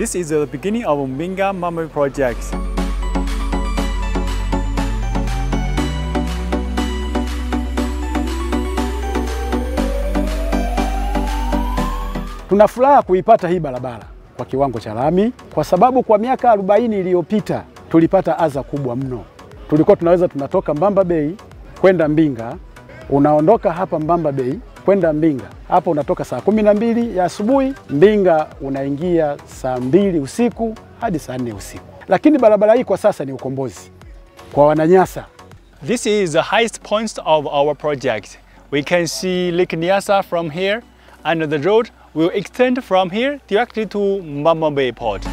This is the beginning of Mbinga Mama project. Tuna furaha kuipata hii barabara kwa kiwango cha lami, kwa sababu kwa miaka 40 iliyopita tulipata adha kubwa mno. Tulikuwa tunaweza tunatoka Mbamba Bay kwenda Mbinga, unaondoka hapa Mbamba Bay kwenda Mbinga, hapo unatoka saa kumi na mbili ya asubuhi, Mbinga unaingia saa mbili usiku hadi saa nne usiku. Lakini barabara hii kwa sasa ni ukombozi kwa Wananyasa. This is the highest point of our project. We can see Lake Nyasa from here and the road will extend from here directly to Mbamba Bay port.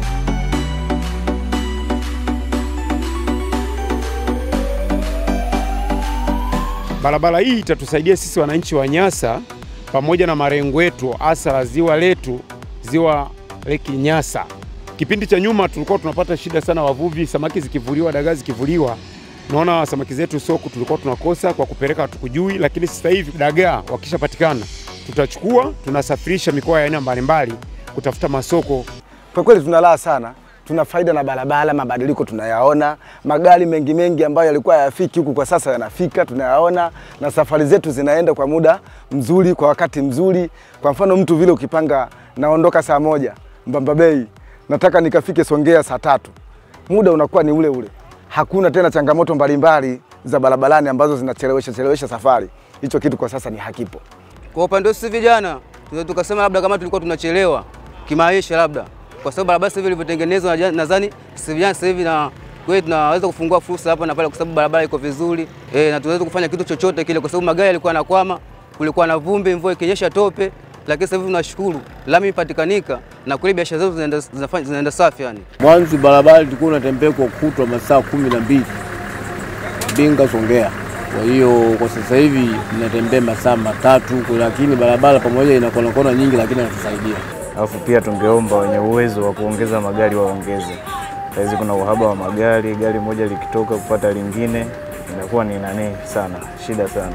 Barabara hii itatusaidia sisi wananchi wa Nyasa pamoja na marengo yetu hasa la ziwa letu, ziwa Lake Nyasa. Kipindi cha nyuma tulikuwa tunapata shida sana, wavuvi, samaki zikivuliwa, dagaa zikivuliwa, naona samaki zetu soko tulikuwa tunakosa kwa kupeleka hatukujui, lakini sasa hivi dagaa wakishapatikana tutachukua, tunasafirisha mikoa ya aina mbalimbali kutafuta masoko. Kwa kweli tuna raha sana, tuna faida na barabara, mabadiliko tunayaona, magari mengi mengi ambayo yalikuwa hayafiki huku kwa sasa yanafika, tunayaona, na safari zetu zinaenda kwa muda mzuri, kwa wakati mzuri. Kwa mfano mtu vile ukipanga, naondoka saa moja Mbamba Bay, nataka nikafike Songea saa tatu, muda unakuwa ni ule ule. Hakuna tena changamoto mbalimbali za barabarani ambazo zinachelewesha chelewesha safari. Hicho kitu kwa sasa ni hakipo. Kwa upande wetu sisi vijana tunaweza tukasema labda kama tulikuwa tunachelewa kimaisha, labda kwa sababu barabara sasa hivi ilivyotengenezwa, naja- nadhani sisi vijana sasa hivi na kweli tunaweza kufungua fursa hapa na pale, kwa sababu barabara iko vizuri eh, na tunaweza kufanya kitu chochote kile, kwa sababu magari yalikuwa yanakwama, kulikuwa na vumbi, mvua ikinyesha tope, lakini sasa hivi tunashukuru lami ipatikanika na kweli biashara zetu zinaenda, zinafanya- zinaenda safi yani. Mwanzo barabara ilikuwa unatembea kwa kutwa masaa kumi na mbili Mbinga Songea. Kwa hiyo kwa sasa hivi tunatembea masaa matatu, lakini barabara pamoja ina kona kona nyingi, lakini inatusaidia. Alafu pia tungeomba wenye uwezo wa kuongeza magari waongeze. Saizi kuna uhaba wa magari, gari moja likitoka kupata lingine inakuwa ni nani sana, shida sana.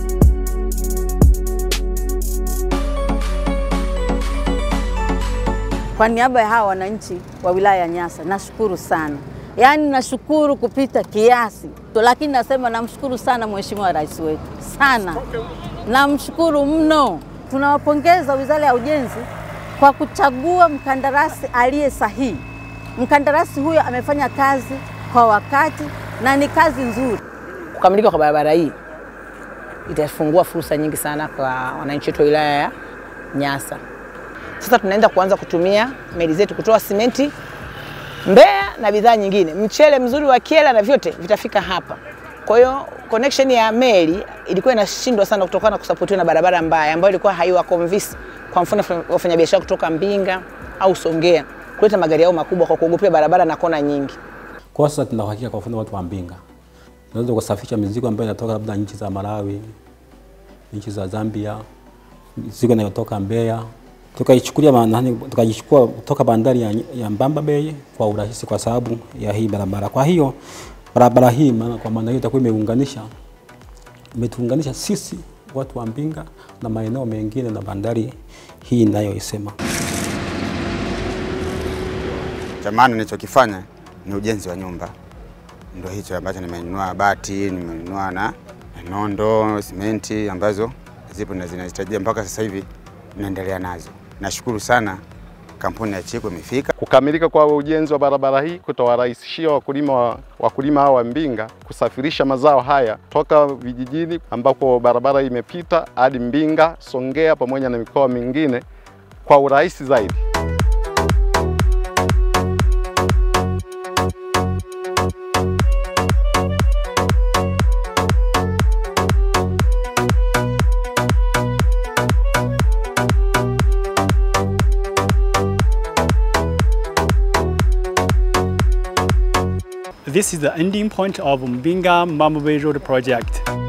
Kwa niaba ya hawa wananchi wa wilaya ya Nyasa nashukuru sana, yaani nashukuru kupita kiasi to, lakini nasema namshukuru sana Mheshimiwa Rais wetu sana, namshukuru mno. Tunawapongeza Wizara ya Ujenzi kwa kuchagua mkandarasi aliye sahihi. Mkandarasi huyo amefanya kazi kwa wakati na ni kazi nzuri. Kukamilika kwa barabara hii itafungua fursa nyingi sana kwa wananchi wetu wa wilaya ya Nyasa. Sasa tunaenda kuanza kutumia meli zetu kutoa simenti Mbeya na bidhaa nyingine, mchele mzuri wa Kyela na vyote vitafika hapa. Kwa hiyo connection ya meli ilikuwa inashindwa sana kutokana na kusapotiwa na barabara mbaya ambayo ilikuwa haiwa convince, kwa mfano wafanyabiashara kutoka Mbinga au Songea kuleta magari yao makubwa kwa kuogopea barabara na kona nyingi. Kwa sasa tuna uhakika kwa mfano watu wa Mbinga tunaweza kusafirisha mizigo ambayo inatoka labda nchi za Malawi, nchi za Zambia, mizigo inayotoka Mbeya tukaichukulia maanani, tukaichukua kutoka bandari ya, ya Mbamba Bay kwa urahisi kwa sababu ya hii barabara. Kwa hiyo barabara hii maana, kwa maana hiyo itakuwa imeunganisha imetuunganisha sisi watu wa Mbinga na maeneo mengine na bandari hii inayoisema. Cha maana nilichokifanya ni ujenzi wa nyumba, ndio hicho ambacho nimenunua bati, nimenunua na nondo, simenti ambazo zipo na zinahitajia mpaka sasa hivi naendelea nazo. Nashukuru sana kampuni ya Chiku imefika. Kukamilika kwa ujenzi wa barabara hii kutawarahisishia wakulima wa, wakulima hawa wa Mbinga kusafirisha mazao haya toka vijijini ambako barabara hii imepita hadi Mbinga, Songea pamoja na mikoa mingine kwa urahisi zaidi. This is the ending point of Mbinga Mama Bay Road project.